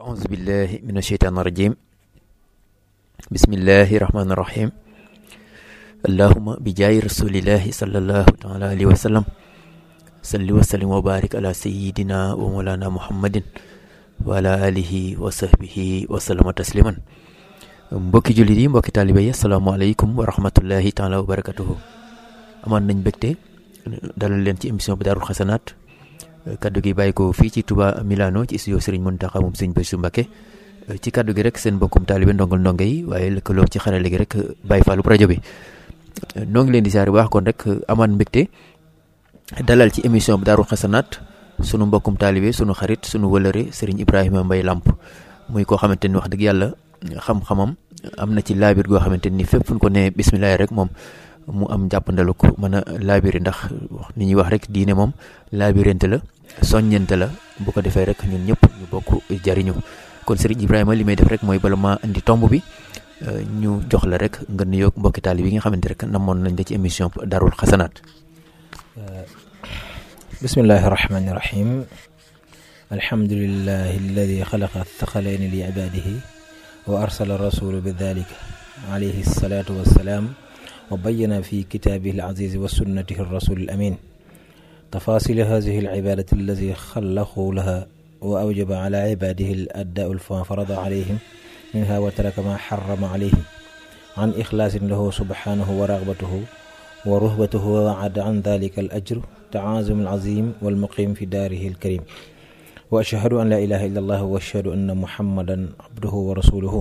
أعوذ بالله من الشيطان الرجيم بسم الله الرحمن الرحيم اللهم بجاي رسول الله صلى الله تعالى عليه وسلم صل وسلم وبارك على سيدنا ومولانا محمد وعلى آله وصحبه وسلم تسليما mbokki jullit yi mbokki taalibe yi asalaamaaleykum wa rahmatullahi taala wa barakatuhu amaan nañ mbégte dalal leen ci émission bi daarul xasanaat kaddu gi bàyyi ko fii ci Touba Milano ci studio Serigne Mountakha moom Serigne Bassirou Mbacké ci kaddu gi rek seen mbokkum taalibe ndongal ndongo yi waaye lëkkaloo ci xarale gi rek bàyyi faalu rajo bi noo ngi leen di siyaare baax kon rek amaan mbégte dalal ci émission bi daarul xasanaat sunu mbokkum taalibe sunu xarit sunu wëlëre Serigne Ibrahima Mbaye Lamp muy koo xamante ni wax dëgg yàlla xam-xamam am na ci laabir goo xamante ni fépp fu ñu ko nee bisimilah rek moom mu am jàppandalu ko mën a laabiri ndax ni ñuy wax rek diine moom laabirante la soññante la bu ko defee rek ñun ñëpp ñu bokk jariñu kon Serigne Ibrahima li may def rek mooy bala maa indi tomb bi ñu jox la rek nga nuyoog mbokki taali bi nga xamante rek namoon nañ la ci émission Daarul Xasanaat bismillahi rahmani rahim alhamdulillahi alladi xalaqa thaqalayni li ibadihi wa arsala rasulu bi dalika alayhi salatu wassalaam wa bayyana fi kitaabihi al-aziz wa sunnatihi ar-rasul al-amin tafasil hadihi al-ibadati allati xalaqu laha wa awjaba ala ibadihi al-addaa'u ma farada alayhim minha wa taraka ma xarama alayhim an ixlaasin lahu subhanahu wa ragbatuhu wa ruhbatuhu wa wa'ada an dalika al-ajr taazum al-azim wal-muqim fi daarihi al-karim wa ashhadu an la ilaha illa allah wa ashhadu anna muhammadan abduhu wa rasuluhu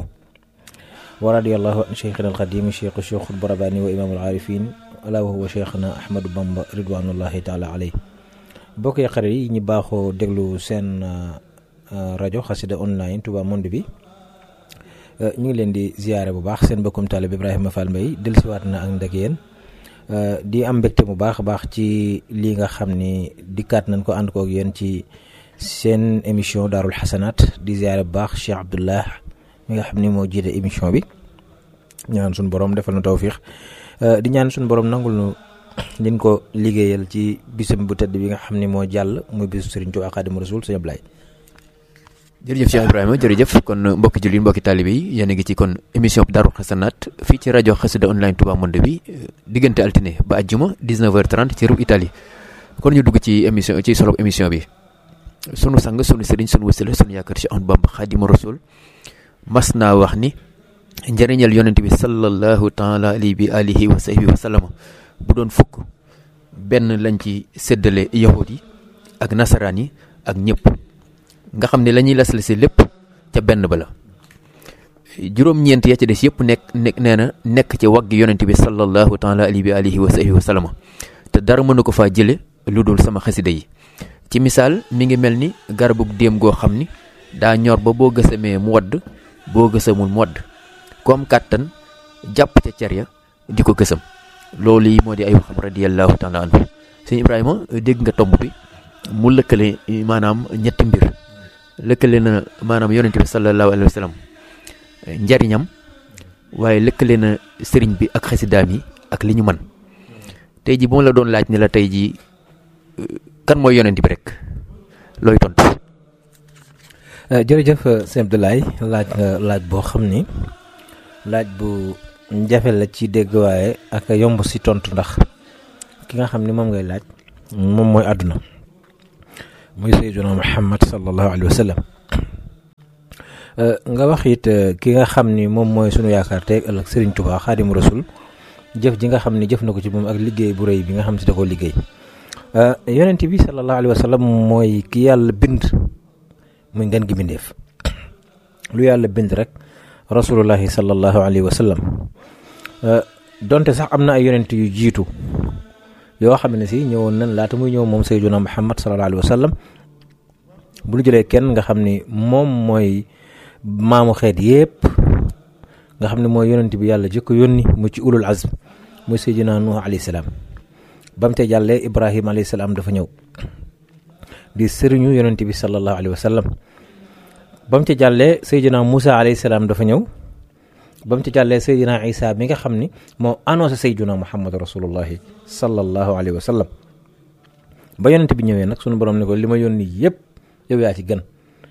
wa radiyallahu an cheikhina alqadim cheikh cheikh albarabani wa imam alarifin ala wa huwa cheikhna ahmadou bamba ridwanullahi taala aley bokk yi xarit yi ñu baaxoo déglu seen rajo xasida online Touba Monde bi ñu ngi leen di ziyaare bu baax seen mbokkum taalib Ibrahima Fall Mbaye dellusiwaat na ak ndag yéen di am mbégte bu baax a baax ci lii nga xam ni dikkaat nañ ko ànd kook yéen ci seen émission daarul xasanaat di ziyaare bu baax Cheikh Abdullah mi nga xam ni moo jiite émission bi ñaan suñu borom defal na tawfiix di ñaan suñu borom nangul nu liñ ko liggéeyal ci bisam bu tëdd bi nga xam ni moo jàll muy bisu Serigne Touba Xaadimu Rasuul Sëñ Ablaye jërëjëf Cheikh Ibrahima jërëjëf kon mbokki jullit mbokki taalibe yi yéen a ngi ci kon émission Daarul Xasanaat fii ci rajo Xasida online Touba Monde bi diggante altine ba àjjuma 19h30 ci réew Italie kon ñu dugg ci émission ci solo émission bi sunu sang sunu sëriñ sunu wësale sunu yaakaar ci Ahmadu Bamba Xaadimu Rasuul mas naa wax ni njëriñal yonent bi sallallahu taala alayhi bi alihi wa sahbihi wa sallama bu doon fukk benn lañ ci séddale yahud yi ak nasaraan yi ak ñëpp nga xam ne la ñuy lasle si lépp ca benn ba la juróom-ñeent ya ca des yëpp nekk nekk nee na nekk ci wagg yonent bi sallallahu taala alayhi bi alihi wa sahbihi wa sallama te dara mënu ko faa jële lu dul sama xasida yi ci misaal mi ngi mel ni garabug déem goo xam ni daa ñor ba boo gësamee mu wadd boo gësamul mu wadd ku am kàttan jàpp ca cer ya di ko gësam loolu yi moo di ay waxam radiyallahu taala anhu sëñ Ibrahima dégg nga tomb bi mu lëkkale maanaam ñetti mbir lëkkale na maanaam yonente bi sallallahu alayhi wa sallam njariñam waaye lëkkale na sëriñ bi ak xasidaam yi ak li ñu man tey ji bu ma la doon laaj ne la tey ji kan mooy yonent bi rek looy tontu. jërëjëf sëñ Abdoulaye laaj nga laaj boo xam ni laaj bu jafe la ci dégg waaye ak yomb si tontu ndax ki nga xam ni moom ngay laaj moom mooy àdduna muy sayyiduna Muhammad sallallahu alayhi wa sallam nga wax it ki nga xam ni moom mooy sunu yaakaar tey ëllëg Serigne Touba Xaadimu Rasul jëf ji nga xam ni jëf na ko ci moom ak liggéey bu rëy bi nga xam si da koo liggéey yonent bi sallallahu alayhi wa sallam mooy ki yàlla bind muy ngeen gi bindeef lu yàlla bind rek rasulullahi sallallahu alayhi wa sallam donte sax am na ay yonent yu jiitu yoo xam ne si ñëwoon nañ laata muy ñëw moom sayyiduna muhammad sallallahu alayhi wa sallam bu ñu jëlee kenn nga xam ni moom mooy maamu xeet yépp nga xam ne mooy yonent bi yàlla jëkk yónni mu ci ulul azm muy sayyiduna nuh alayhi salaam ba mu te jàllee ibrahima alayhi salaam dafa ñëw di sëriñu yonent bi sallallahu alayhi wa sallam ba mu ci jàllee sayyidina Moussa alayhi salaam dafa ñëw ba mu ci jàllee sayyidina Isa mi nga xam ni moo annoncé sayyidina Muhammad rasulullahi sallallahu alayhi wa sallam ba yonent bi ñëwee nag sunu borom ne ko li ma yónni yëpp yow yaa ci gën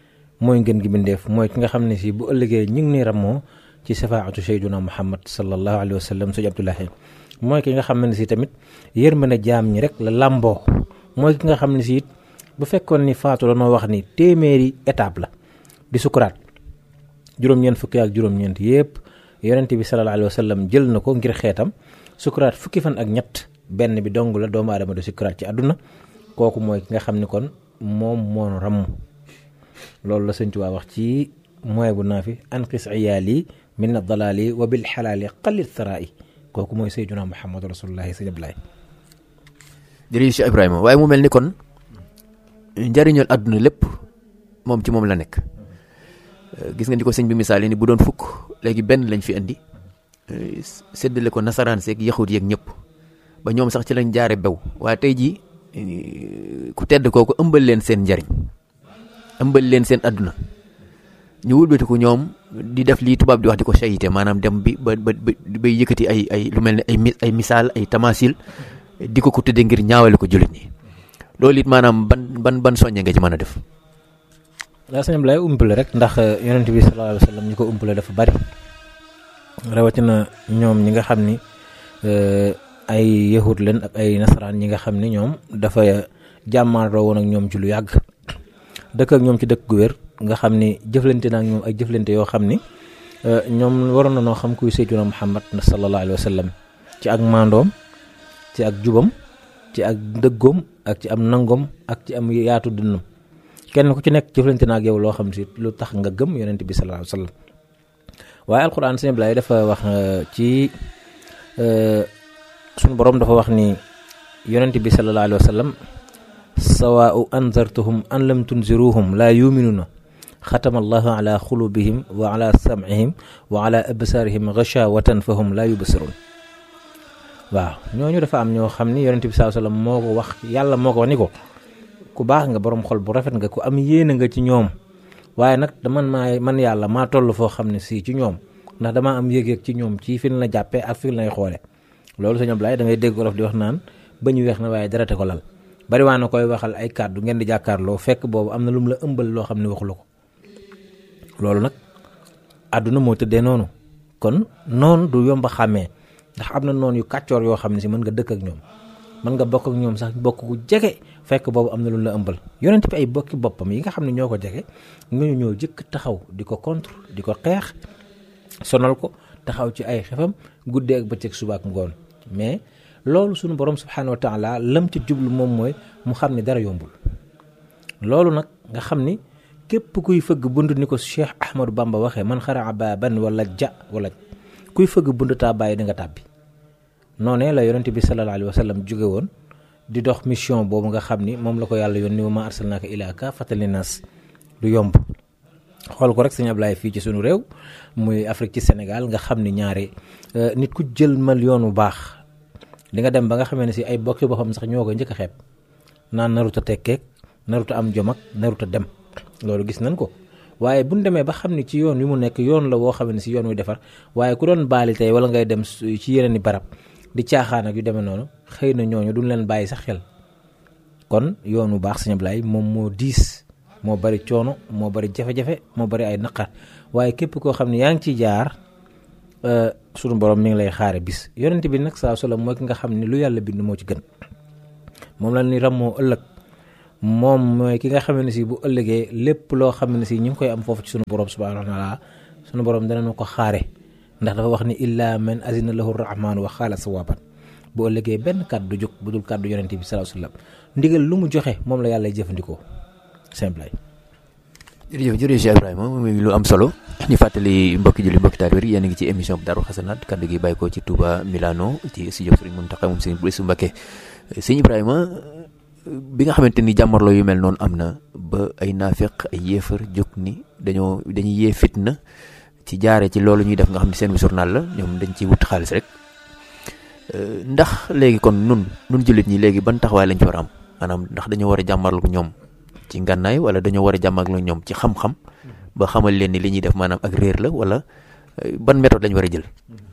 mooy ngeen gi bindeef mooy ki nga xam ne si bu ëllëgee ñu ngi ni rammoo ci safaatu sayduna muhammad sallallahu alayhi wa sallam sëñ Abdoulahi mooy ki nga xam ne si tamit yërmande jaam ñi rek la làmboo mooy ki nga xam ne si it bu fekkoon ni faatu la noo wax ni téeméeri étape la di sukuraat juróom-ñeent fukki ak juróom-ñeent yépp yonent bi sallallahu alayhi wa sallam jël na ko ngir xeetam sukuraat fukki fan ak ñett benn bi dong la doomu aadama du sukuraat ci àdduna kooku mooy ki nga xam ni kon moom moonu ramm loolu la sëñ Tuubaa wax ci mooy bu naa fi anqis iyaali min adalaali wa bil xalaali qalil tharaa'i kooku mooy sayyiduna muhammadu rasulullahi sëñ Ablaay jërëjëf Cheikh Ibrahima waaye mu mel ni kon njariñal àdduna lépp moom ci moom la nekk gis nga ni ko sëñ bi misaal ni bu doon fukk léegi benn lañ fi indi séddale ko nasaraan seeg yaxut yeeg ñëpp ba ñoom sax ci lañ jaare bew waaye tey jii ku tedd kooku ëmbal leen seen njariñ ëmbal leen seen àdduna ñu wulbati ko ñoom di def lii tubaab di wax di ko sayite maanaam dem bi ba ba bay yëkkati ay ay lu mel ne ay ay misaal ay tamasil di ko ko tëddee ngir ñaawale ko jullit ñi loolu it maanaam ban ban ban soññe nga ci mën a def. daa sëñ Ablaye umpale rek ndax yonent bi sallallahu alayhi wa sallam ñi ko umpale dafa bari rawatina ñoom ñi nga xam ni ay yahud leen ak ay nasaraan ñi nga xam ni ñoom dafa jàmmaaroo woon ak ñoom ci lu yàgg dëkk ak ñoom ci dëkk gu wér nga xam ni jëflante na ak ñoom ay jëflante yoo xam ni ñoom waroon na noo xam kuy sayyiduna Muhammad sallallahu alayhi wa sallam ci ak maandoom ci ak jubam ci ak dëggoom ak ci am nangoom ak ci am yaatu dënnam kenn ku ci nekk jëflante na ak yow loo xam si lu tax nga gëm yonent bi sallallahu alayhi wa sallam waaye alquran sëñ Ablaye dafa wax ci suñu borom dafa wax ni yonent bi sallallahu alayhi wa sallam sawaau anzartuhum an lam tunziruhum laa yuminuna xatama allahu ala xulubihim wa ala samcihim wa ala absaarihim gachawatan fa hum laa yubsirun waaw ñooñu dafa am ñoo xam ni yonent bi sallallahu alayhi wa sallam moo ko wax yàlla moo ko wax ni ko ku baax nga borom xol bu rafet nga ku am yéene nga ci ñoom waaye nag daman maa man yàlla maa toll foo xam ne si ci ñoom ndax damaa am yëg-yëg ci ñoom ci fi la jàppee ak fi lay xoole loolu sëñ Ablaye da ngay dégg olof di wax naan ba ñu weex na waaye darate ko lal bari waa na koy waxal ay kàddu ngeen di jàkkaarloo fekk boobu am na lu mu la ëmbal loo xam ne waxu la ko loolu nag àdduna moo tëddee noonu kon noonu du yomb a xàmmee ndax am na noonu yu kàccoor yoo xam ne si mën nga dëkk ak ñoom mën nga bokk ak ñoom sax bokk ku jege fekk boobu am na lu la ëmbal yonent bi ay bokki boppam yi nga xam ne ñoo ko jege ñooñu ñoo jëkk taxaw di ko contre di ko xeex sonal ko taxaw ci ay xefam guddee ak bëccëg suba ak ngoon mais loolu suñu borom subhanahu wa taala lam ci jublu moom mooy mu xam ni dara yombul loolu nag nga xam ni képp kuy fëgg bunt ni ko Cheikh Ahmadou Bamba waxee man xaraa baaban wala ja wala kuy fëgg bunt taa bàyyi da nga tàbbi noonee la yonent bi sallallahu alayhi wa sallam jóge woon di dox mission boobu nga xam ni moom la ko yàlla yónni wa ma arsalnaaka ilaa kaafatan linnaas du yomb xool ko rek sëñ Ablaye fii ci sunu réew muy Afrique ci Sénégal nga xam ni ñaare nit ku jël mal yoon bu baax di nga dem ba nga xamee ne si ay bokki boppam sax ñoo koy njëkk a xeeb naan naruta tekkeek naruta am jom ak naruta dem loolu gis nañ ko waaye bu ñu demee ba xam ni ci yoon wi mu nekk yoon la woo xam ne si yoon wi defar waaye ku doon baali tey wala ngay dem ci yeneen i barab di caaxaan ak yu demee noonu xëy na ñooñu duñ leen bàyyi sax xel kon yoon bu baax sëñ Ablaye moom moo diis moo bari coono moo bari jafe-jafe moo bari ay naqar waaye képp koo xam ne yaa ngi ciy jaar sunu borom mi ngi lay xaare bis yonent bi nag saa solo mooy ki nga xam ne lu yàlla bind moo ci gën moom la ni rammoo ëllëg moom mooy ki nga xam ne si bu ëllëgee lépp loo xam ne si ñu ngi koy am foofu ci sunu borom subhanahu wa taala sunu borom danañu ko xaare ndax dafa wax ni illa man azina lahu rahman wa xaala sawaban bu ëllëgee benn kàddu jóg bu dul kàddu yonent bi sallallahu alayhi wasallam ndigal lu mu joxe moom la yàlla jëfandikoo simple jërëjëf jërëjëf Cheikh Ibrahima muy lu am solo ñu fàttali mbokki julli mbokki taalibe yi yéen a ngi ci émission bi Daaru Xasanaat kaddu gi bàyyi ko ci Touba Milano ci studio Serigne Mountakha moom Serigne Bassirou Mbacké sëñ Ibrahima bi nga xamante ni jàmmarloo yu mel noonu am na ba ay naafeq ay yéefar jóg ni dañoo dañuy yee fitna ci jaare ci loolu ñuy def nga xam ne seen journal la ñoom dañ ciy wut xaalis rek ndax léegi kon nun nun jullit ñi léegi ban taxawaay lañ ci war a am maanaam ndax dañoo war a jàmmarloo ñoom ci ngànnaay wala dañoo war a jàmmarloo ñoom ci xam-xam ba xamal leen ni li ñuy def maanaam ak réer la wala ban méthode lañ war a jël.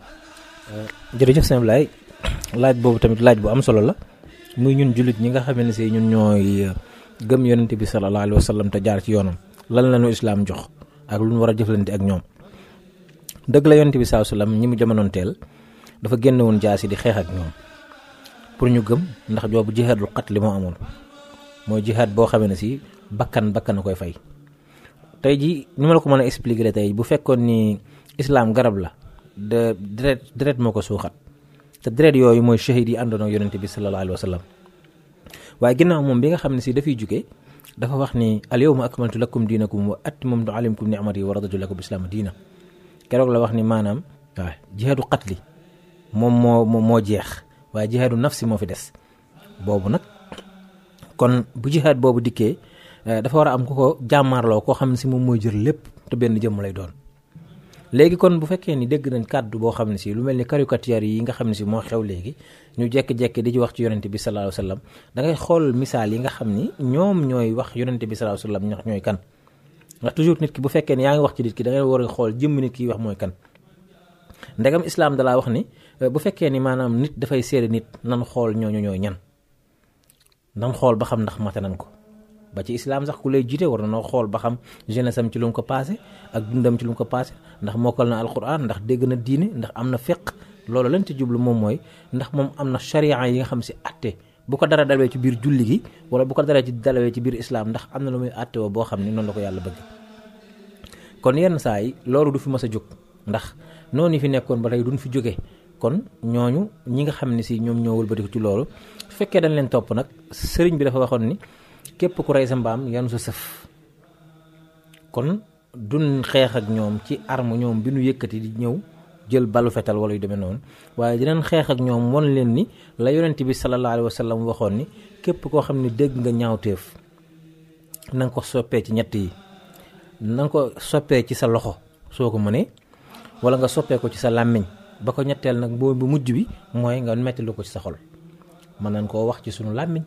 jërëjëf sëñ Ablaye laaj boobu tamit laaj bu am solo la muy ñun jullit ñi nga xam ne si ñun ñooy gëm yonent bi sallallahu alayhi wa sallam te jaar ci yoonam lan la ñu islaam jox ak lu ñu war a jëflante ak ñoom dëgg la yonent bi saa sallam ñi mu jamonoon teel dafa génn woon jaasi di xeex ak ñoom pour ñu gëm ndax joobu jihaadul qatl li moo amoon mooy jihaad boo xamee ne si bakkan bakkan a koy fay tey ji ni ma la ko mën a expliquer la tey bu fekkoon ni islaam garab la de deret deret moo ko suuxat te deret yooyu mooy shahid yi àndoon ak yonent bi sallallahu alayhi wa sallam waaye ginnaaw moom bi nga xam ne si dafay jóge dafa wax ni al yawma akmaltu lakum diinakum wa atmamtu alaykum ni'mati wa raditu lakum islaama diina keroog la wax ni maanaam waaw jihaadu qatli moom moo moo jeex waaye jihaadu nafsi moo fi des boobu nag kon bu jihaad boobu dikkee dafa war a am ku ko jàmmaarloo koo xam ne si moom mooy jël lépp te benn jëmm lay doon léegi kon bu fekkee ni dégg nañ kàddu boo xam ne si lu mel ni caricature yi nga xam ne si moo xew léegi ñu jekki-jekki di ci wax ci yonente bi sallallahu alayhi wa sallam da ngay xool misaal yi nga xam ni ñoom ñooy wax yonente bi sallallahu alayhi wa sallam ñax ñooy kan ndax toujours nit ki bu fekkee ni yaa ngi wax ci nit ki da ngay war a xool jëmm nit ki wax mooy kan ndegam islaam dalaa wax ni bu fekkee ni maanaam nit dafay seede nit nan xool ñooñu ñooy ñan nan xool ba xam ndax mate nan ko ba ci islaam sax ku lay jiite war na noo xool ba xam jeunesse am ci lu mu ko passé ak dundam ci lu mu ko passé ndax mokkal na alquran ndax dégg na diine ndax am na fiq loolu lañ ci jublu moom mooy ndax moom am na charia yi nga xam si atte bu ko dara dalawee ci biir julli gi wala bu ko dara ci dalawee ci biir islaam ndax am na lu muy atte woo boo xam ni noonu la ko yàlla bëgg kon yenn saa yi loolu du fi mës a jóg ndax noonu fi nekkoon ba tey duñ fi jóge kon ñooñu ñi nga xam ne si ñoom ñoo wëlbatiku ci loolu su fekkee dañ leen topp nag sëriñ bi dafa waxoon ni képp ku rey sa mbaam yanu sa sëf kon duñ xeex ak ñoom ci arme ñoom bi nu yëkkati di ñëw jël balu fetal wala yu demee noonu waaye dinañ xeex ak ñoom won leen ni la yonent bi sallallahu alayhi wa sallam waxoon ni képp koo xam ne dégg nga ñaawteef na nga ko soppee ci ñett yi na nga ko soppee ci sa loxo soo ko mënee wala nga soppee ko ci sa làmmiñ ba ko ñetteel nag boo bu mujj bi mooy nga metti lu ko ci sa xol mën nañ koo wax ci sunu làmmiñ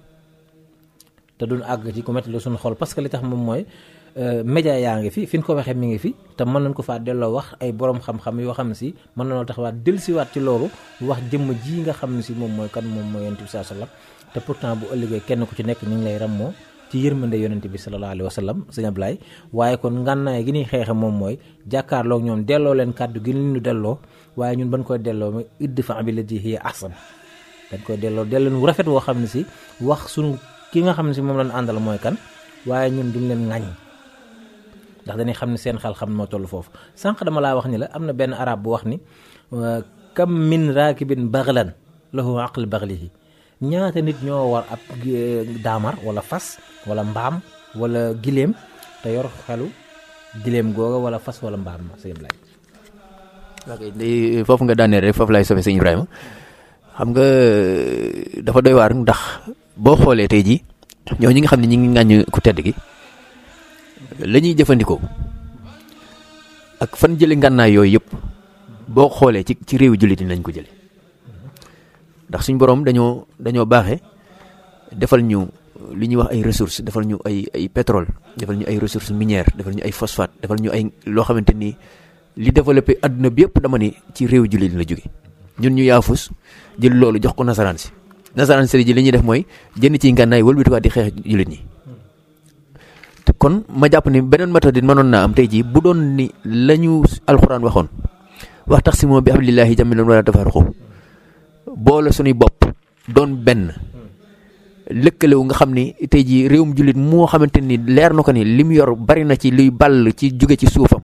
te duñ àgg ci ku metti lu sunu xol parce que li tax moom mooy média yaa ngi fi fi ñu ko waxee mi ngi fi te mën nañ ko faa delloo wax ay borom xam-xam yoo xam ne si mën nañoo taxawaat dellusiwaat ci loolu wax jëmm ji nga xam ne si moom mooy kan moom mooy yonent bi sallallahu alayhi wa sallam te pourtant bu ëllëgee kenn ku ci nekk ñu ngi lay rammoo ci yërmande yonent bi sallallahu alayhi wa sallam sëñ Ablaye waaye kon ngànnaay gi ñuy xeexe moom mooy jàkkaarloog ñoom delloo leen kàddu gi ñu delloo waaye ñun ban koy delloo mooy idfa billati hiya ahsan dañ koy delloo delloo wu rafet woo xam ne si wax sunu ki nga xam ne si moom lañ àndal mooy kan waaye ñun duñ leen ŋañ ndax dañuy xam ne seen xel xam moo toll foofu sànq dama laa wax ni la am na benn arab bu wax ni kam min raakibin baxlan lahu aql baxlihi ñaata nit ñoo war ab daamar wala fas wala mbaam wala giléem te yor xelu giléem googa wala fas wala mbaam ma sëñ Ibrahima ok foofu nga daanee rek foofu laay sofe sëñ Ibrahima xam nga dafa doy waar ndax boo xoolee tey jii ñoo ñi nga xam ne ñi ngi ŋàññ ku tedd gi la ñuy jëfandikoo ak fan jële ngànnaay yooyu yëpp boo xoolee ci ci réewu jullit yi lañ ko jële ndax suñ borom dañoo dañoo baaxee defal ñu li ñuy wax ay ressources defal ñu ay ay pétrole defal ñu ay ressources minières defal ñu ay phosphate defal ñu ay loo xamante ni li développé adduna bi yëpp dama ni ci réewu jullit la jóge ñun ñu yaafus jël loolu jox ko nasaraan si nasaraan si ji li ñuy def mooy jënd ci ngànnaay wëlbatiwaat di xeex jullit ñi te kon ma jàpp ni beneen méthode mënoon naa am tey jii bu doon ni la ñu alxuraan waxoon wax tax si moom bi hablillahi jamii'an wala tafarraqu boole suñuy bopp doon benn lëkkalewu nga xam ni tey jii réewum jullit moo xamante ni leer na ko ni li mu yor bari na ci luy ball ci jóge ci suufam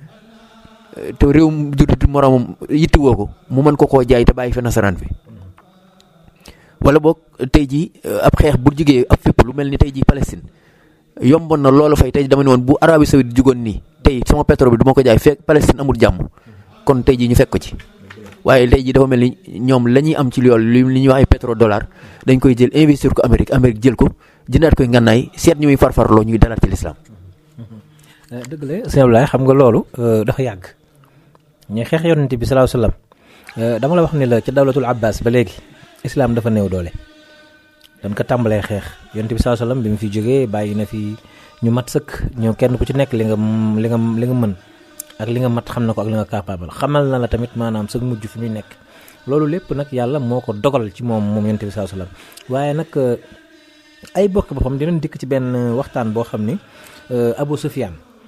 te réewum jullit moroomam yittiwoo ko mu mën ko koo jaay te bàyyi fi nasaraan fi wala boog tey jii ab xeex bu jugee ab fépp lu mel ni tey jii Palestine yomboon na loolu fay tey dama ne woon bu Arabie Saoudite jugoon nii tey sama pétrole bi du ma ko jaay fekk Palestine amul jàmm kon tey jii ñu fekk ko ci waaye tey jii dafa mel ni ñoom la ñuy am ci loolu li ñuy wax ay pétrole dollar dañ koy jël investir ko Amérique Amérique jël ko jëndaat koy ngànnaay seet ñu muy farfarloo ñuy dalaat ci lislaam dëgg la sëñ Ablaye xam nga loolu dafa yàgg ñu xeex yonent bi salaahu salaam dama la wax ni la ca dawlatul abbas ba léegi islam dafa néew doole dañ ko tàmbalee xeex yonent bi salaahu salaam bi mu fi jógee bàyyi na fi ñu mat sëkk ñoo kenn ku ci nekk li nga li nga li nga mën ak li nga mat xam na ko ak li nga capable xamal na la tamit maanaam sa mujj fi muy nekk loolu lépp nag yàlla moo ko dogal ci moom moom yonent bi salaahu salaam waaye nag ay bokk boppam dinañ dikk ci benn waxtaan boo xam ni Abu Sufyaan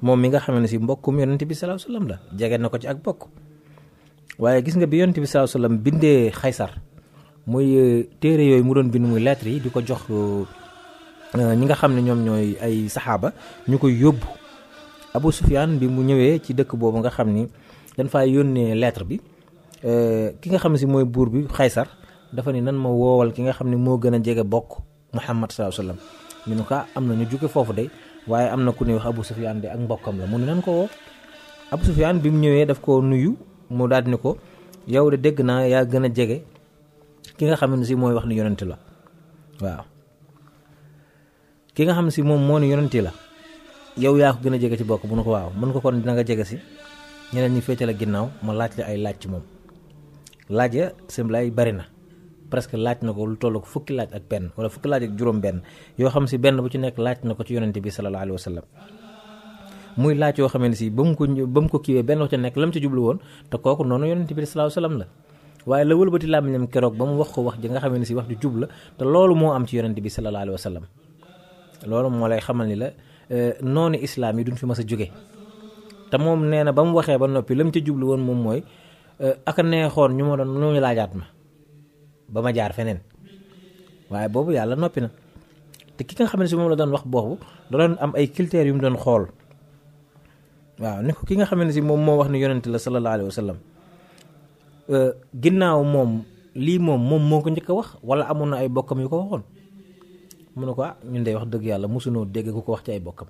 moom mi nga xam ne si mbokkum yonent bi salaahu salaam la jege na ko ci ak bokk waaye gis nga bi yonent bi salaahu salaam bindee xaysar muy téere yooyu mu doon bind muy lettre yi di ko jox ñi nga xam ne ñoom ñooy ay saxaaba ñu koy yóbbu Abu Sufyaan bi mu ñëwee ci dëkk boobu nga xam ni dañ faa yónnee lettre bi ki nga xam ne si mooy buur bi xaysar dafa ni nan ma woowal ki nga xam ne moo gën a jege bokk Muhammad salaahu salaam ñu ne ko am na ñu jóge foofu de waaye am na ku ñuy wax Abu Sufyaan de ak mbokkam la mu ne nan ko woo Abu Sufyaan bi mu ñëwee daf ko nuyu mu daal di ni ko yow de dégg naa yaa gën a jege ki nga xam ne si mooy wax ni yonent la waaw ki nga xam ne si moom moo ni yonent la yow yaa ko gën a jege ci bokk mu ne ko waaw mën ko kon dina nga jege si ñeneen ñi féete la ginnaaw ma laaj la ay laaj ci moom laaj ya simlaay bari na presque laaj na ko lu toll ko fukki laaj ak benn wala fukki laaj ak juróom benn yoo xam si benn bu ci nekk laaj na ko ci yonent bi sallallahu alayhi wa sallam muy laaj yoo xam ne si ba mu ko ba mu ko kiiwee benn wax ci nekk lam ci jublu woon te kooku noonu yonent bi sallallahu alayhi wa sallam la waaye la wëlbati làmmiñam keroog ba mu wax ko wax ji nga xam ne si wax ju jub la te loolu moo am ci yonent bi sallallahu alayhi wa sallam loolu moo lay xamal ni la noonu islaam yi duñ fi mas a jóge te moom nee na ba mu waxee ba noppi lam ci jublu woon moom mooy aka neexoon ñu ma doon ñu laajaat ma ba ma jaar feneen waaye boobu yàlla noppi na te ki nga xam ne si moom la doon wax boobu da doon am ay critères yu mu doon xool waaw ni ko ki nga xam ne si moom moo wax ni yonent la sallallahu alayhi wa sallam ginnaaw moom lii moom moom moo ko njëkk a wax wala amoon na ay bokkam yu ko waxoon mu ne ko ah ñun de wax dëgg yàlla mosunoo dégg ku ko wax ci ay bokkam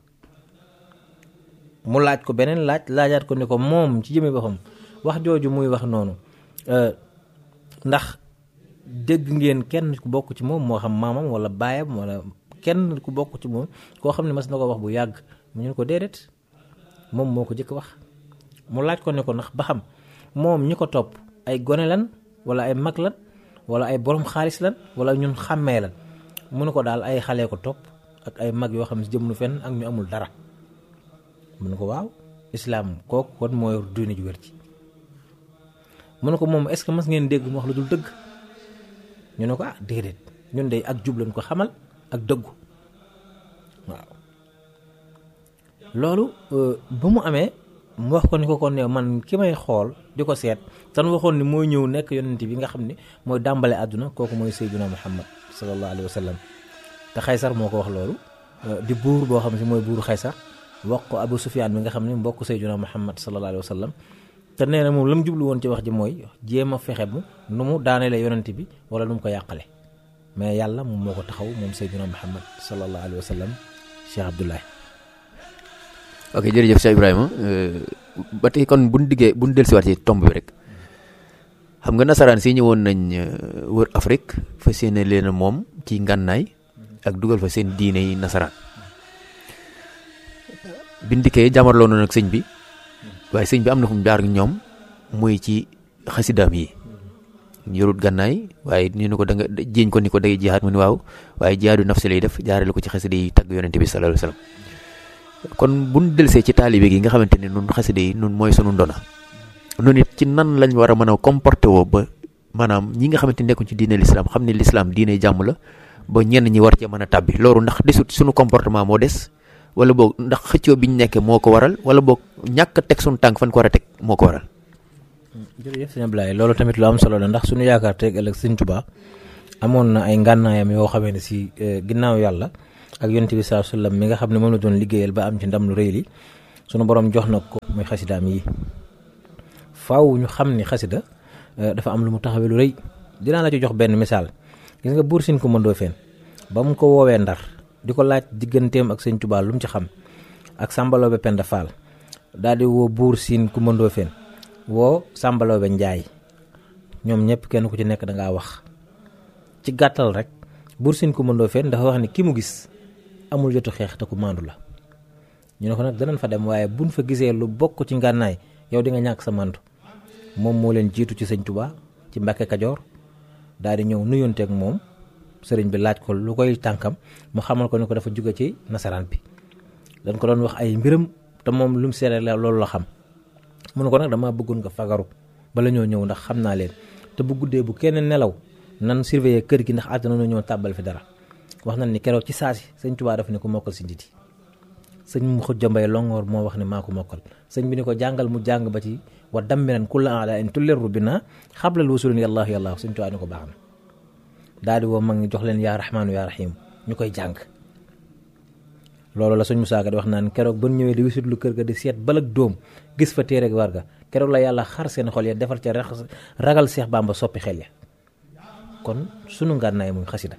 mu laaj ko beneen laaj laajaat ko ne ko moom ci jëme boppam wax jooju muy wax noonu ndax dégg ngeen kenn ku bokk ci moom moo xam maamam wala baayam wala kenn ku bokk ci moom koo xam ne mas na ko wax bu yàgg mu ñu ko déedéet moom moo ko jëkk wax mu laaj ko ne ko ndax ba xam moom ñi ko topp ay gone lan wala ay mag lan wala ay borom xaalis lan wala ñun xàmmee lan mu ne ko daal ay xale ko topp ak ay mag yoo xam ne jëm nu fenn ak ñu amul dara mu ne ko waaw islaam kooku kon mooy diine ju wér ci mu ne ko moom est-ce que mas ngeen dégg mu wax lu dul dëgg ñu ne ko ah déedéet ñun de ak jub lañ ko xamal ak dëggu waaw loolu ba mu amee mu wax ko ni ko kon ne man ki may xool di ko seet tan waxoon ni mooy ñëw nekk yonent bi nga xam ne mooy dàmbale àdduna kooku mooy sayyiduna muhammad sallallahu alayhi wa sallam te xaysar moo ko wax loolu di buur boo xam ne mooy buuru xaysar wax ko abu sufyaan bi nga xam ne mbokk sayyiduna muhammad sallallahu alayhi wa sallam te nee na moom la mu jublu woon ci wax ji mooy jéem a fexe mu nu mu daaneele yonent bi wala nu mu ko yàqale mais yàlla moom moo ko taxaw moom sayyiduna muhammad sallallahu alayhi wa sallam cheikh abdoulaye ok jërëjëf Cheikh Ibrahima ba tey kon bu ñu diggee bu ñu dellusiwaat ci tomb bi rek xam nga nasaraan si ñëwoon nañ wër Afrique fa seen leen moom ci ngànnaay ak dugal fa seen diine yi nasaraan biñ dikkee jàmmarloo na nag sëñ bi waaye sëñ bi am na fu mu jaar ak ñoom muy ci xasidaam yi yorut gànnaay waaye ñu ne ko da nga jiiñ ko ni ko day jihaat mu ni waaw waaye jihaadu nafsi lay def jaarale ko ci xasida yi tagg yonente bi sallallahu alayhi wasallam kon bu ñu delsee ci taalibe gi nga xamante ne nun xasida yi nun mooy sunu ndona nun it ci nan lañ war a mën a comporté woo ba maanaam ñi nga xamante nekkuñ ci diine l'islam xam ne l'islam diine jàmm la ba ñenn ñi war cee mën a tàbbi loolu ndax desut sunu comportement moo des wala boog ndax xëccoo bi ñu nekkee moo ko waral wala boog ñàkk a teg sunu tànk fan ko war a teg moo ko waral. jërëjëf sëñ Ablaye loolu tamit lu am solo la ndax suñu yaakaar teg ëllëg sëñ Tuubaa amoon na ay ngànnaayam yoo xamee ne si ginnaaw yàlla ak yonent bi saa sallam mi nga xam ne moom la doon liggéeyal ba am ci ndam lu rëy li sunu borom jox na ko muy xasidaam yi faaw ñu xam ni xasida dafa am lu mu taxawee lu rëy dinaa la ci jox benn misaal gis nga buur sin ko mëndoo feen ba mu ko woowee ndar di ko laaj digganteem ak sëñ Tuubaa lu mu ci xam ak sàmbaloobe Penda Fall daal di woo buur siin ku mëndoo feen woo sàmbaloobe njaay ñoom ñëpp kenn ku ci nekk da ngaa wax ci gàttal rek buur siin ku mëndoo feen dafa wax ni ki mu gis amul jotu xeex te ku maandu la ñu ne ko nag danañ fa dem waaye buñ fa gisee lu bokk ci ngànnaay yow di nga ñàkk sa mantu moom moo leen jiitu ci sëñ Tuubaa ci Mbàkke Kajoor daal di ñëw nuyonteeg moom sëriñ bi laaj ko lu koy tànkam mu xamal ko ni ko dafa jóge ci nasaraan bi dañ ko doon wax ay mbiram te moom lu mu seere la loolu la xam mu ne ko nag damaa bëggoon nga fagaru bala ñoo ñëw ndax xam naa leen te bu guddee bu kenn nelaw nan surveiller kër gi ndax àddina na ñoo tàbbal fi dara wax nañ ni keroog ci saasi sëñ Tuubaa dafa ne ko mokkal si nditi sëñ mu xujja mbay longoor moo wax ne maa ko mokkal sëñ bi ni ko jàngal mu jàng ba ci wa dammiran kulla ala in tulleru bi na xablal wusulin yàllaahu yàllaahu sëñ tuwaa ni ko baax na daal di woo mag ñi jox leen yaa rahmaanu yaa rahim ñu koy jàng loolu la suñ Musaa Ka di wax naan keroog ba ñëwee di wisit lu kër ga di seet balak dóom gis fa téere ak warga keroog la yàlla xar seen xol ya defar ca ragal Seex Bàmba soppi xel ya kon sunu ngànnaay muy xasida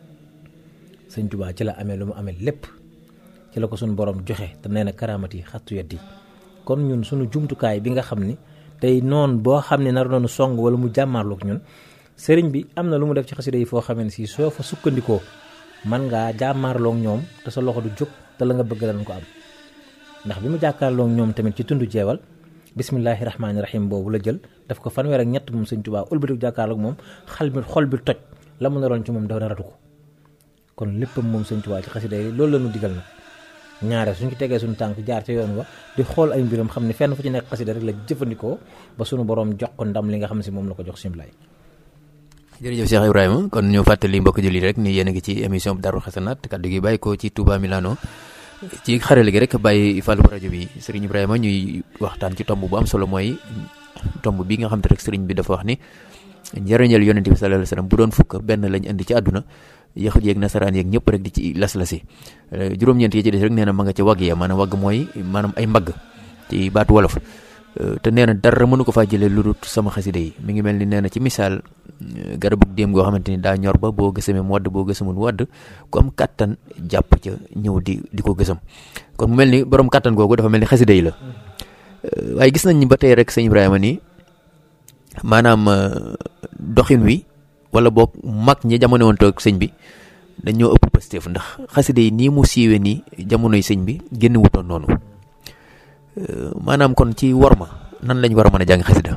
sëñ Tuubaa ci la amee lu mu amee lépp ci la ko suñu borom joxe te nee na karaamat yi xattu yeddi kon ñun suñu jumtukaay bi nga xam ni tey noon boo xam ne nar noonu song wala mu jàmmaarloog ñun sëriñ bi am na lu mu def ci xasida yi foo xamee ne si soo fa sukkandikoo man ngaa jàmmaarloog ñoom te sa loxo du jóg te la nga bëgg danañ ko am ndax bi mu jàkkaarloog ñoom tamit ci tund jeewal bismillahi rahmaani rahim boobu la jël daf ko fanweer ak ñett moom sëñ Tuubaa ëlbatiku jàkkaarloog moom xal bi xol bi toj la mu naroon ci moom dafa naratu ko kon léppam moom sëñ Tuubaa ci xasida yi loolu la ñu digal nag ñaare suñ ci tegee suñu tànk jaar ca yoon wa di xool ay mbiram xam ne fenn fu ci nekk xasida rek la jëfandikoo ba suñu borom jox ko ndam li nga xam si moom la ko jox simlay jërëjëf Cheikh Ibrahima kon ñu fàttali mbokk julli rek ni yéen a ngi ci émission Darou Hasanat kaddu gi bàyyi ko ci Touba Milano ci xarale gi rek bàyyi fàllu rajo bi Serigne Ibrahima ñuy waxtaan ci tomb bu am solo mooy tomb bi nga xam te rek Serigne bi dafa wax ni njëriñal yonent bi sallallahu alayhi wasallam bu doon fukk benn lañ indi ci àdduna yaxut yeeg nasaraan yeeg ñëpp rek di ci las-lasi juróom-ñeent yi ci des rek nee na ma nga ca wagg ya maanaam wagg mooy maanaam ay mbagg ci baatu wolof te nee na dara mënu ko faa jëlee lu dul sama xasida yi mi ngi mel ni nee na ci misaal garabu déem goo xamante ni daa ñor ba boo gësamee mu wadd boo gësamul mu wadd ku am kàttan jàpp ca ñëw di di ko gësam kon mu mel ni borom kàttan googu dafa mel ni xasida yi la waaye gis nañ ni ba tey rek sëñ Ibrahima nii maanaam doxin wi wala boog mag ñi jamono woon toog sëñ bi dañoo ëpp Pastef ndax xasida yi nii mu siiwee nii jamonoy sëñ bi génn wutoon noonu maanaam kon ci worma nan lañ war a mën a jàng xasida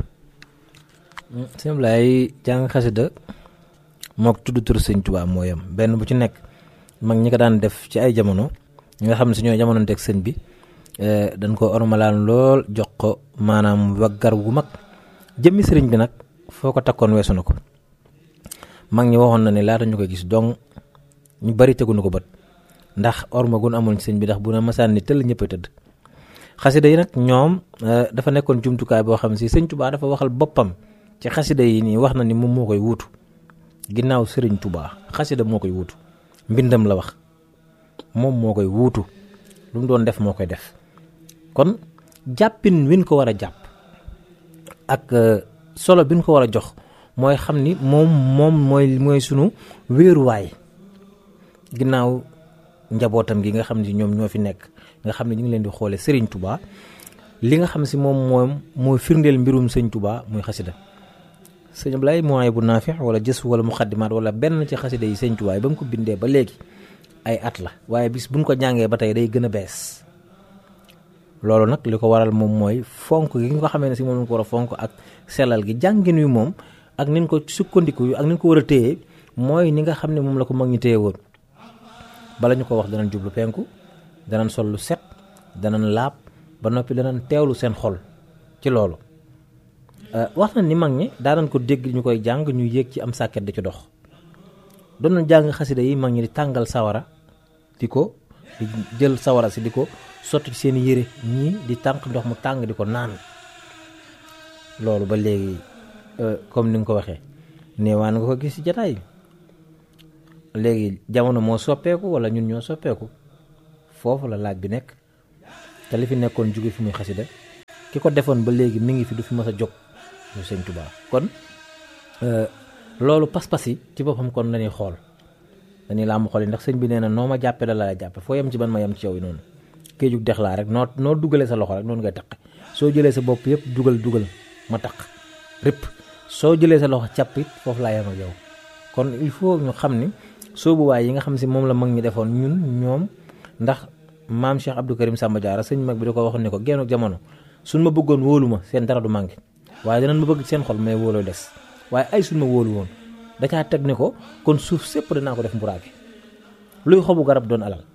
sëñ Ablaye jàng xasida mook tudd tur sëñ Tuubaa moo yam benn bu ci nekk mag ñi ko daan def ci ay jamono ñi nga xam ne su ñoo jamono teg sëñ bi dañ ko ormalaan lool jox ko maanaam waggar gu mag jëmmi sëriñ bi nag foo ko takkoon weesu na ko mag ñi waxoon na ne laata ñu koy gis dong ñu bari tegu na ko bët ndax orma gun amoon ci sëñ bi ndax bu na masaan ni tëll ñëpp a tëdd xasida yi nag ñoom dafa nekkoon jumtukaay boo xam si sëñ Tuubaa dafa waxal boppam ci xasida yi nii wax na ni moom moo koy wuutu ginnaaw sëriñ Tuubaa xasida moo koy wuutu mbindam la wax moom moo koy wuutu lu mu doon def moo koy def kon jàppin win ko war a jàpp ak solo bi ñu ko war a jox mooy xam ni moom moom mooy mooy sunu wéeruwaay ginnaaw njabootam gi nga xam ne ñoom ñoo fi nekk nga xam ne ñu ngi leen di xoole Serigne Touba li nga xam si moom moom mooy firndeel mbirum sëñ Touba muy xasida sëñ Ablaye mooy bu naafix wala jës wala muxaddimaat wala benn ci xasida yi sëñ Touba ba mu ko bindee ba léegi ay at la waaye bis buñ ko jàngee ba tey day gën a bees loolu nag li ko waral moom mooy fonk gi nga ko xamee ne si moom lañ ko war a fonk ak sellal gi jàngin wi moom ak nin ko sukkandiku ak nin ko war a téye mooy ni nga xam ne moom la ko mag ñi téye woon bala ñu ko wax danañ jublu penku danañ sol lu set danañ laab ba noppi danañ teewlu seen xol ci loolu wax na ni mag ñi daanañ ko dégg ñu koy jàng ñu yéeg ci am sàkket di ci dox doon na jàng xasida yi mag ñi di tàngal sawara di ko di jël sawara si di ko sotti ci seen yére ñii di tànk ndox mu tàng di ko naan loolu ba léegi comme ni nga ko waxee neewaan nga ko gis ci jataay léegi jamono moo soppeeku wala ñun ñoo soppeeku foofu la laaj bi nekk te li fi nekkoon jóge fi muy xasida ki ko defoon ba léegi mi ngi fi du fi mës a jóg ñu sëñ Tuubaa kon loolu pas-pas yi ci boppam kon lañuy xool dañuy làmb xool yi ndax sëñ bi nee na noo ma jàppe la la jàppe foo yem ci ban ma yem ci yow yi noonu kéejug dex laa rek noo noo dugalee sa loxo rek noonu ngay taq soo jëlee sa bopp yëpp dugal dugal ma taq rëpp soo jëlee sa loxo càpp it foofu laa yem ak yow kon il faut ñu xam ni soobuwaay yi nga xam si moom la mag ñi defoon ñun ñoom ndax maam Cheikh Abdou Karim Samba Diarra sëñ mag bi da ko waxoon ne ko génn jamono suñ ma bëggoon wóolu ma seen dara du manqué waaye danañ ma bëgg seen xol mais wóoloo des waaye ay suñ ma wóolu woon da caa teg ne ko kon suuf sépp danaa ko def mburaake luy xobu garab doon alal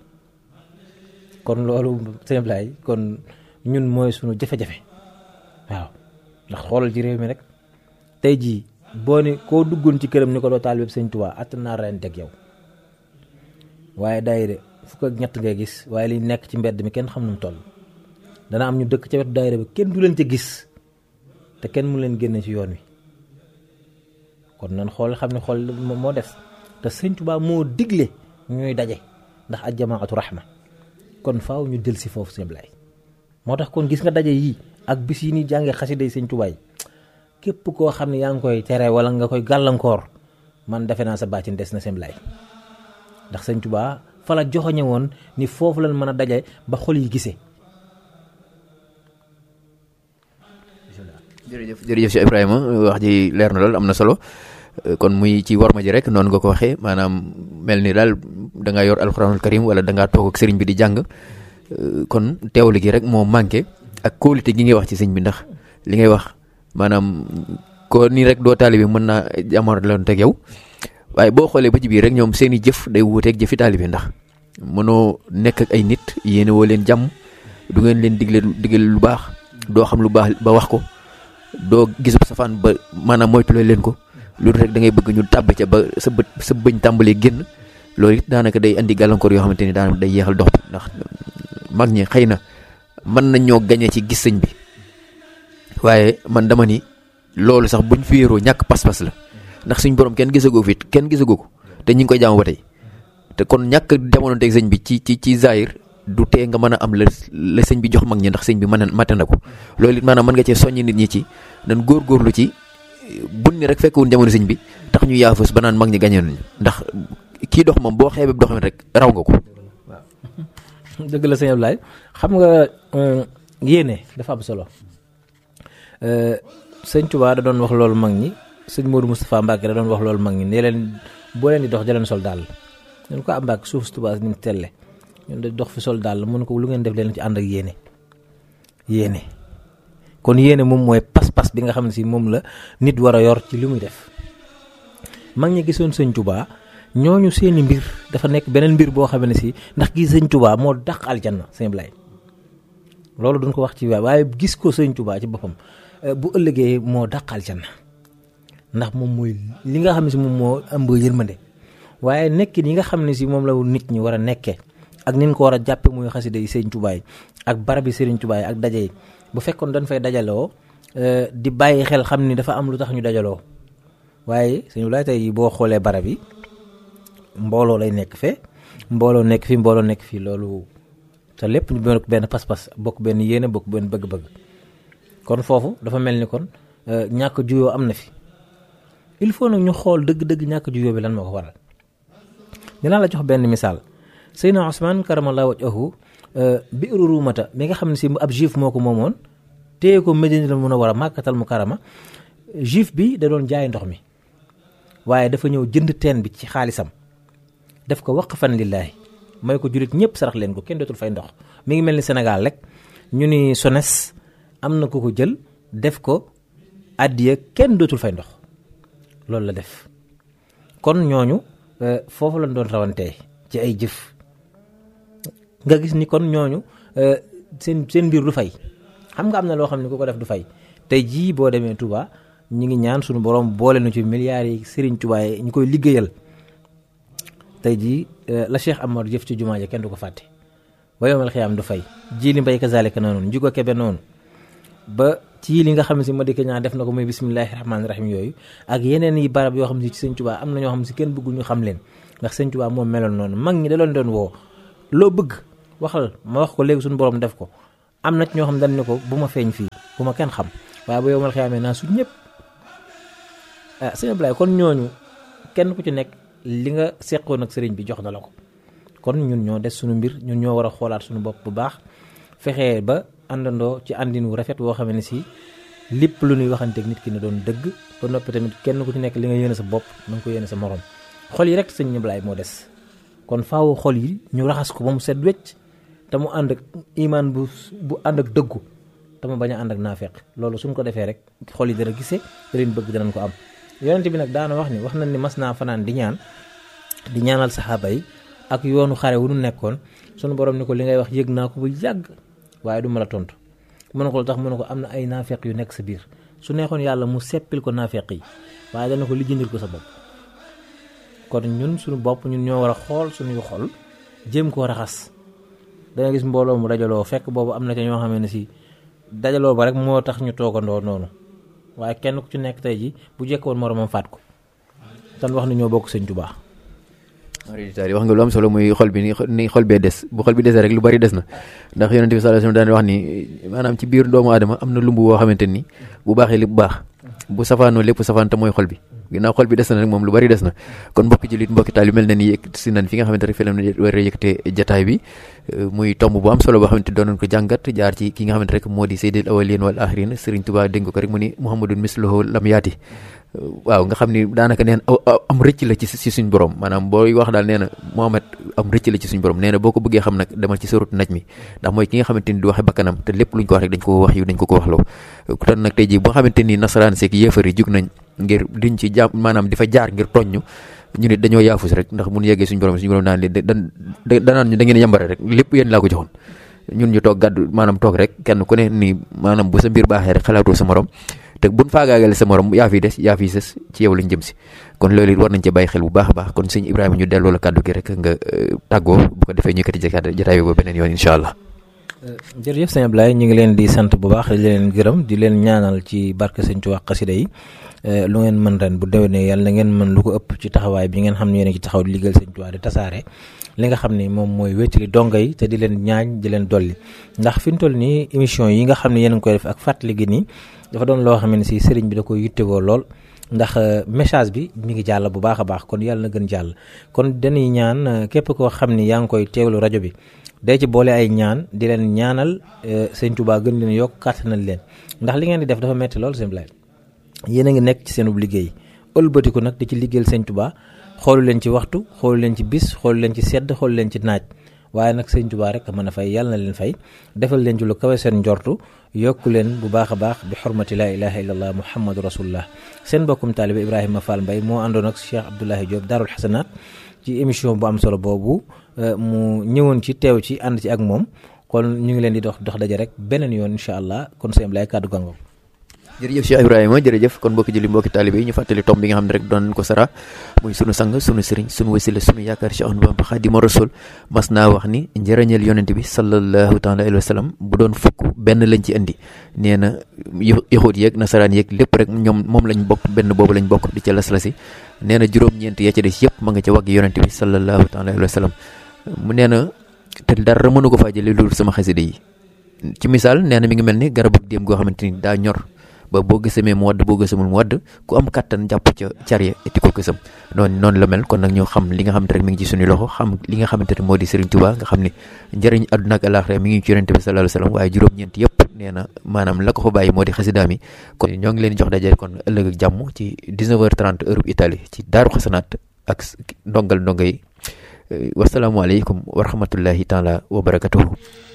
kon loolu sëñ Ablaye kon ñun mooy suñu jafe-jafe waaw ndax xoolal ci réew mi rek tey jii boo ne koo duggoon ci këram ni ko doo taalibe sëñ Tuubaa att naa ren teg yow waaye daayira fukk ak ñett ngay gis waaye li nekk ci mbedd mi kenn xam nu mu toll dana am ñu dëkk ca wetu daayira bi kenn du leen ca gis te kenn mu leen génne ci yoon wi kon nan xool xam ne xool moo des te sëñ Tuubaa moo digle ñuy daje ndax ak jamaatu rahma kon faaw ñu jël si foofu sëñ Ablaay moo tax kon gis nga daje yii ak bis yi ni jàngee xasida yi sëñ Tuubaa yi képp koo xam ne yaa ngi koy tere wala nga koy gàllankoor man defe naa sa baatin des na sëñ Ablaay ndax sëñ Tuubaa fa la joxoñe woon ni foofu lañ mën a daje ba xol yi gisee jërëjëf jërëjëf si Ibrahima wax ji leer na lool am na solo kon muy ci warma ji rek noonu nga ko waxee maanaam mel ni daal da ngaa yor alxuraanul karim wala da ngaa toog ak sëriñ bi di jàng kon teewlu gi rek moo manqué ak kóolite gi ngay wax ci sëñ bi ndax li ngay wax maanaam ko nii rek doo taalibe mën naa jamono la teg yow waaye boo xoolee ba ci biir rek ñoom seen i jëf day wuuteeg jëfi taalibe ndax mënoo nekk ak ay nit yéene woo leen jàmm du ngeen leen digle digle lu baax doo xam lu baax ba wax ko. doo gisub safaan ba maanaam moytulee leen ko loolu rek da ngay bëgg ñu tàbb ca ba sa bët sa bëñ tàmbalee génn loolu it daanaka day andi gàllankoor yoo xamante ni daanaka day yeexal dox bi ndax mag ñi xëy na mën nañ ñoo gañe ci gis sëñ bi waaye man dama ni loolu sax buñ fi wéeroo ñàkk pas-pas la ndax suñ borom kenn gisagoo fi kenn gisagoo ko te ñi ngi koy jaamu ba tey te kon ñàkk jamono teg sëñ bi ci ci ci zaahir du tee nga mën a am la la sëñ bi jox mag ñi ndax sëñ bi mën a mate na ko loolu it maanaam mën nga cee soññ nit ñi ci nan góorgóorlu ci bun ni rek fekkewun jamono sëñ bi tax ñu yaafus ba naan mag ñi gañe nañu ndax kii dox moom boo xeebee doxam rek raw nga ko. waaw dëgg la sëñ Ablaye xam nga yéene dafa am solo sëñ Tuubaa da doon wax loolu mag ñi sëñ Modou Moustapha Mbacke da doon wax loolu mag ñi ne leen boo leen di dox jaleen sol daal ñu ko am Mbacke suuf si Tuubaa ni mu telle ñun de dox fi sol daal mun ko lu ngeen def leen ci ànd ak yéene yéene kon yéene moom mooy pas-pas bi nga xam ne si moom la nit war a yor ci li muy def mag ñi gisoon sëñ Tuubaa ñooñu seeni mbir dafa nekk beneen mbir boo xam ne si ndax gis sëñ Tuubaa moo dàq aljanna sëñ Blay loolu duñ ko wax ci waay waaye gis ko sëñ Tuubaa ci boppam bu ëllëgee moo dàq aljanna ndax moom mooy li nga xam ne si moom moo ëmb yërmande waaye nekkin yi nga xam ne si moom la nit ñi war a nekkee ak nin ko war a jàppe muy xasida yi sëñ Tuubaa yi ak barab yi sëriñ Tuubaa yi ak daje yi bu fekkoon dañ fay dajaloo di bàyyi xel xam ni dafa am lu tax ñu dajaloo waaye sëñ Blay tey boo xoolee barab yi mbooloo lay nekk fee mbooloo nekk fii mbooloo nekk fii loolu te lépp ñu bokk benn pas-pas bokk benn yéene bokk benn bëgg-bëgg kon foofu dafa mel ni kon ñàkk juyoo am na fi il faut nag ñu xool dëgg-dëgg ñàkk juyoo bi lan moo ko waral dinaa la jox benn misaal Seydina Ousmane karamallahu wajhahu biiru ruumata mi nga xam ne si ab juif moo ko moomoon téye ko Medinatul Munawwara màkkatal mu karama juif bi da doon jaay ndox mi waaye dafa ñëw jënd teen bi ci xaalisam def ko waqfan lillaahi may ko julit ñëpp sarax leen ko kenn dootul fay ndox mi ngi mel ni Sénégal rek ñu ni SONES am na ku ko jël def ko addiya kenn dootul fay ndox loolu la def kon ñooñu foofu lañ doon rawantee ci ay jëf nga gis ni kon ñooñu seen seen mbir du fay xam nga am na loo xam ne ku ko def du fay tey jii boo demee Touba ñi ngi ñaan suñu borom boole na ci milliards yi Serigne Touba yi ñu koy liggéeyal tey jii la Cheikh Amar jëf ci jumaa ja kenn du ko fàtte ba yomal xiyaam du fay ji li mbay kazalika noonu njugo kebe noonu ba ci li nga xam ne si Madické Niang def na ko muy bismillahi rahmaani rahim yooyu ak yeneen yi barab yoo xam ne ci sëñ Touba am na ñoo xam ne si kenn bëggul ñu xam leen ndax sëñ Touba moom meloon noonu mag ñi da loon doon woo loo bëgg waxal ma wax ko léegi suñu borom def ko am na ci ñoo xam dañ ne ko bu ma feeñ fii bu ma kenn xam waaye ba yomal xiyaamee naa su ñëpp ah sëñ Ablaye kon ñooñu kenn ku ci nekk li nga seqoon ak sëriñ bi jox na la ko kon ñun ñoo des suñu mbir ñun ñoo war a xoolaat suñu bopp bu baax fexee ba àndandoo ci àndin wu rafet woo xam ne si lépp lu ñuy waxanteeg nit ki ne doon dëgg ba noppi tamit kenn ku ci nekk li nga yéene sa bopp na nga ko yéene sa morom xol yi rek sëñ Ablaye moo des kon faaw xol yi ñu raxas ko ba mu set wecc te mu ànd ak imaan bu bu ànd ak dëggu te mu bañ a ànd ak naafeq loolu suñ ko defee rek xol yi dana gisee da leen bëgg danañ ko am yonent bi nag daana wax ni wax nañ ni mas naa fanaan di ñaan di ñaanal saxaaba yi ak yoonu xare wu nu nekkoon sunu borom ni ko li ngay wax yëg naa ko bu yàgg waaye du ma la tontu mu ne ko lu tax mu ne ko am na ay naafeq yu nekk sa biir su neexoon yàlla mu seppil ko naafeq yi waaye dana ko lijjandil ko sa bopp kon ñun suñu bopp ñun ñoo war a xool suñuy xol jéem koo raxas da nga gis mbooloo mu dajaloo fekk boobu am na ca ñoo xam ne si dajaloo ba rek moo tax ñu toogandoo noonu waaye kenn ku ci nekk tey ji bu jekkoon moromam faat ko tan wax ni ñoo bokk sëñ Tuubaa wax nga lu am solo muy xol bi ni xol bee des bu xol bi desee rek lu bari des na ndax yonent bi sallallahu alayhi wasallam daan wax ni maanaam ci biir doomu aadama am na lumb boo xamante ni bu baaxee lépp baax bu safaanoo lépp safaan te mooy xol bi ginnaaw xol bi des na rek moom lu bari des na kon mbokki jullit mbokki taal yu mel na ni yëg si nan fi nga xamante rek fi la war a yëkkate jataay bi muy tomb bu am solo boo xamante doon nañ ko jàngat jaar ci ki nga xamante rek moo di sayyidil awwalin wal axirin Serigne Touba dénk ko rek mu ni Muhammadun misluhu lam yaati waaw nga xam ni daanaka neen am rëcc la ci ci suñ borom maanaam booy wax daal nee na Muhammad am rëcc la ci suñ borom nee na boo ko bëggee xam nag demal ci surut naj mi ndax mooy ki nga xamante ni du waxe bakkanam te lépp luñ ko wax rek dañ ko wax yu dañ ko ko waxloo kon nag tey jii boo xamante ni nasaraan seeg yéefar yi jug nañ ngir diñ ci jàmm maanaam di fa jaar ngir tooñ ñu ñu ne dañoo yaafus rek ndax mun yeggee suñ borom suñu borom daan leen danaan ñu da ngeen yambare rek lépp yéen laa ko joxoon ñun ñu toog gàddu maanaam toog rek kenn ku ne ni maanaam bu sa mbir baaxee rek xalaatoo sa morom te buñ faagaagale sa morom yaa fi des yaa fi sës ci yow lañ jëm si kon loolu it war nañ ci bàyyi xel bu baax a baax kon sëñ Ibrahima ñu delloo la kàddu gi rek nga tàggoo bu ko defee ñu yëkkati jataay bi ba beneen yoon incha allah. jërëjëf sëñ Ablaye ñu ngi leen di sant bu baax di leen gërëm di leen ñaanal ci barke sëñ Tuubaa xasida yi lu ngeen mën ren bu déwénee yàlla na ngeen mën lu ko ëpp ci taxawaay bi ngeen xam ne yéen a ci taxaw di liggéeyal sëñ Tuubaa di tasaare li nga xam ne moom mooy wéttali donga yi te di leen ñaañ di leen dolli ndax fi ñu toll nii émission yi nga xam ne yéen a ngi koy def ak fàttali gi nii dafa doon loo xam ne si sëriñ bi da koy yittewoo lool ndax message bi mi ngi jàll bu baax a baax kon yàlla na gën jàll kon dañuy ñaan képp koo xam ni yaa ngi koy teewlu rajo bi day ci boole ay ñaan di leen ñaanal sëñ Tuubaa gën leen yokk kàttanal leen ndax li ngeen di def dafa metti lool sëñ Blay yéen a ngi nekk ci seenub liggéey ëlbatiku nag di ci liggéeyal sëñ Tuubaa xoolu leen ci waxtu xoolu leen ci bis xoolu leen ci sedd xoolu leen ci naaj waaye nag sëñ Tuubaa rek mën a fay yàlla na leen fay defal leen ci lu kawe seen njortu yokku leen bu baax a baax bi xurmati laa ilaha illallah muhammadu rasulullah seen mbokkum taalibe Ibrahima Fall Mbaye moo àndoon ak Cheikh Abdoulahi Diop Daarul Xasanaat ci émission bu am solo boobu mu ñëwoon ci teew ci ànd ci ak moom kon ñu ngi leen di dox dox daje rek beneen yoon incha allah kon sëñ Ablaye kàddu gàngoom jërëjëf Cheikh Ibrahima jërëjëf kon mbokki julli mbokki taalibe yi ñu fàttali tomb bi nga xam ne rek doon ko sara muy sunu sang sunu sëriñ sunu wasila sunu yaakaar Cheikh Ahmadou Bamba Xaadimu Rasul mas naa wax ni njëriñal yonent bi sallallahu taala alayhi wa sallam bu doon fukk benn lañ ci indi nee na yaxut yeeg nasaraan yeeg lépp rek ñoom moom lañ bokk benn boobu lañ bokk di ca las-lasi nee na juróom-ñeent ya ca des yëpp ma nga ca wagg yonent bi sallallahu taala alayhi wa sallam mu nee na te dara mënu ko faa jëlee loolu sama xasida yi ci misaal nee na mi ngi mel ni garabu déem goo xamante ni daa ñor ba boo gësamee mu wadd boo gësamul mu wadd ku am kattan jàpp ca car ya eti ko gësam noonu noonu la mel kon nag ñoo xam li nga xamante rek mi ngi ci suñu loxo xam li nga xamante ne moo di Serigne Touba nga xam ne njëriñ àdduna ak àllaaxira mi ngi ci yonente bi sallallahu alayhi wasallam waaye juróom-ñeent yëpp nee na maanaam la ko fa bàyyi moo di xasidaam yi kon ñoo ngi leen jox daje kon ëllëg ak jàmm ci 19h30 heure Italie ci Daaru Xasanaat ak ndongal ndonga yi wasalaamualeykum wa rahmatullahi taala wa barakatuhu